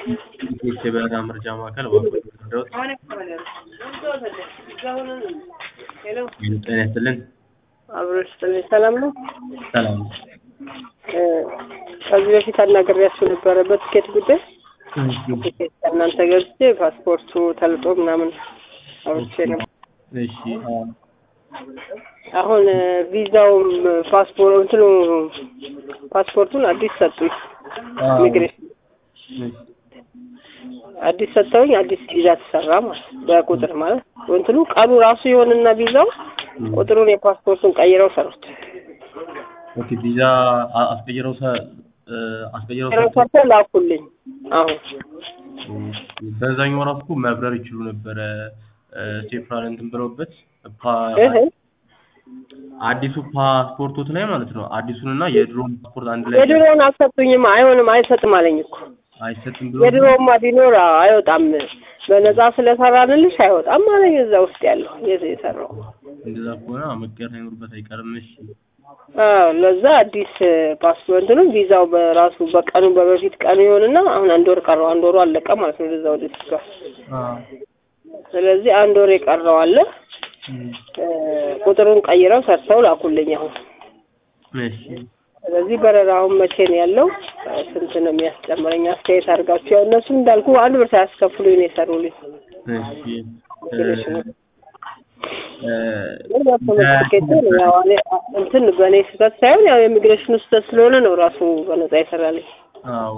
የበረራ መረጃ ማዕከል እባክዎት ይርዱት። ጤና ይስጥልን። አብሮ ይስጥልኝ። ሰላም ነው? ሰላም ነው። እ ከዚህ በፊት አናግሬያችሁ ነበረ በትኬት ጉዳይ። ትኬት ከእናንተ ገዝቼ ፓስፖርቱ ተልጦ ምናምን አውርቼ ነበር። እሺ አዎ። አሁን እ ቪዛውም ፓስፖርት እንትኑ ፓስፖርቱን አዲስ ሰጡኝ። አዎ። ኢሚግሬሽን እሺ አዲስ ሰጥተውኝ አዲስ ቪዛ ተሰራ ማለት በቁጥር ማለት እንትኑ ቀኑ ራሱ ይሆንና ቪዛው ቁጥሩን የፓስፖርቱን ቀይረው ሰሩት። ኦኬ ቪዛ አ- አስቀይረው ሰ እ አስቀይረው ቀይረው ሰጥተው ሰርተው ላኩልኝ። አሁን በዛኛው ራሱ እኮ መብረር ይችሉ ነበረ እ ሴፍራን እንትን ብለውበት ፓ እህ አዲሱ ፓስፖርቶት ላይ ማለት ነው አዲሱንና የድሮውን ፓስፖርት አንድ ላይ የድሮውን አልሰጡኝም። አይሆንም አይሰጥም አለኝ እኮ አይሰጥም ብሎ የድሮውማ ቢኖር አዎ፣ አይወጣም በነፃ ስለሰራንልሽ አይወጣም አለኝ። እዛ ውስጥ ያለው የት የሰራው እንደዛ ከሆነ መቀየር ሳይኖርበት አይቀርም። እሺ አዎ፣ ለዛ አዲስ ፓስፖርት ነው ቪዛው በራሱ በቀኑ በበፊት ቀኑ ይሆንና አሁን አንድ ወር ቀረው። አንድ ወሩ አለቀ ማለት ነው ለዛ ወደ ሲቷል። አዎ ስለዚህ አንድ ወር የቀረው አለ። እ ቁጥሩን ቀይረው ሰርተው ላኩልኝ አሁን። እሺ ስለዚህ በረራውን መቼ ነው ያለው? ስንት ነው የሚያስጨምረኝ? አስተያየት አድርጋችሁ ያው እነሱ እንዳልኩ አንድ ብር ሳያስከፍሉኝ ነው የሰሩልኝ። እሺ ኢሚግሬሽን እ እ ግን በፖለቲካ ትኬት ያው እኔ እንትን በእኔ ስህተት ሳይሆን ያው የኢሚግሬሽኑ ስህተት ስለሆነ ነው ራሱ በነፃ ይሰራልኝ አዎ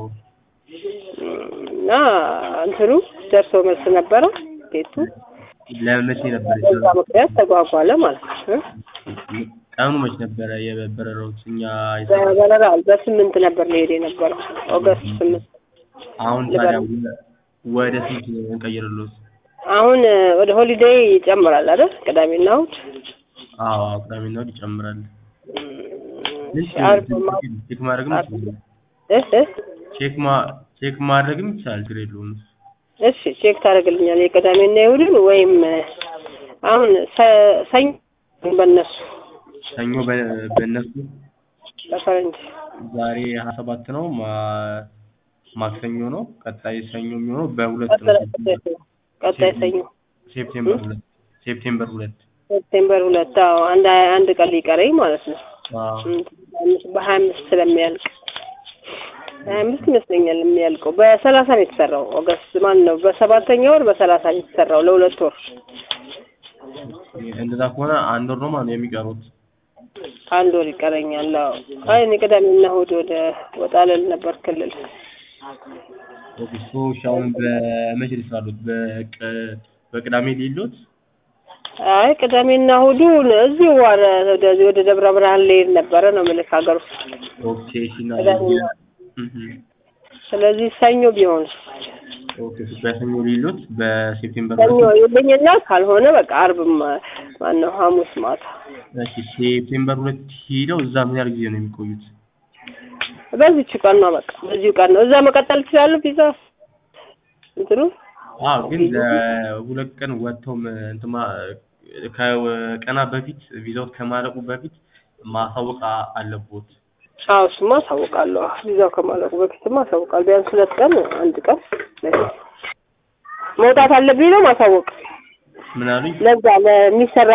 እና እንትኑ ደርሶ መልስ ነበረ ቤቱ ለመቼ ነበር በዛ የተሰራው? ምክንያት ተጓጓለ ማለት ነው። ቀኑ መች ነበረ የበረራው? እኛ የሰራው? በበረራ በስምንት ነበር ሊሄድ የነበረው ኦገስት ስምንት አሁን ታዲያ ወ- ወደ ስንት እንቀይርልዎት? አሁን እ ወደ ሆሊዴይ ይጨምራል አይደል? ቅዳሜና እሑድ አዎ አዎ፣ ቅዳሜና እሑድ ይጨምራል። እሺ፣ ዓርብ ማ- ቼክ ማድረግም ይችላል። እህ እህ ቼክ ማ ቼክ ማድረግም ይቻላል። ችግር የለውም። እሺ ቼክ ታደርግልኛል የቅዳሜና የእሑድን ወይም እ አሁን ሰ- ሰኞ በእነሱ ሰኞ በ- በእነሱ በፈረንጅ ዛሬ ሀያ ሰባት ነው። ማ- ማክሰኞ ነው። ቀጣይ ሰኞ የሚሆነው በሁለት ነው። ቀጣይ ቀጣይ ሰኞ ሴፕቴምበር ሁለት ሴፕቴምበር ሁለት ሴፕቴምበር ሁለት አዎ አንድ አንድ ቀን ሊቀረኝ ማለት ነው አዎ በሀያ አምስት ስለሚያልቅ ሀያ አምስት ይመስለኛል የሚያልቀው በሰላሳ ነው የተሰራው ኦገስት ማን ነው በሰባተኛ ወር በሰላሳ ነው የተሰራው ለሁለት ወር እንደዛ ከሆነ አንድ ወር ነው ማለት ነው የሚቀሩት። አንድ ወር ይቀረኛል አዎ አይ እኔ ቅዳሜና እሑድ ወደ ወጣ ልል ነበር ክልል ኦኬ እሺ አሁን በመቼ ሊሰራሉት? በቅ- በቅዳሜ ሊሉት? አይ ቅዳሜና እሑዱን እዚሁ ዋረ ወደዚህ ወደ ደብረ ብርሃን ልሄድ ነበረ ነው የምልህ ሀገር ውስጥ ኦኬ እሺ እና ቅዳሜና እህ ስለዚህ ሰኞ ቢሆን ኦኬ እሺ በሰኞ ሊሉት በሴፕቴምበር ሰኞ ሁለት ይልኝና ካልሆነ በቃ አርብ ማነው ሐሙስ ማታ እሺ ሴፕቴምበር ሁለት ሄደው እዛ ምን ያህል ጊዜ ነው የሚቆዩት? በዚች ቀን ነው በቃ በዚሁ ቀን ነው እዛ መቀጠል ይችላሉ ቪዛ እንትኑ አዎ ግን ለሁለት ቀን ወጥተው ም- እንትን ማ- ከቀና በፊት ቪዛው ከማለቁ በፊት ማሳወቅ አ- አለቦት። አዎ እሱማ አሳውቃለሁ ቪዛው ከማለቁ በፊትማ አሳውቃለሁ ቢያንስ ሁለት ቀን አንድ ቀን በፊት መውጣት አለብኝ ነው ማሳወቅ ምን አሉኝ? ለዛ ለሚሰራ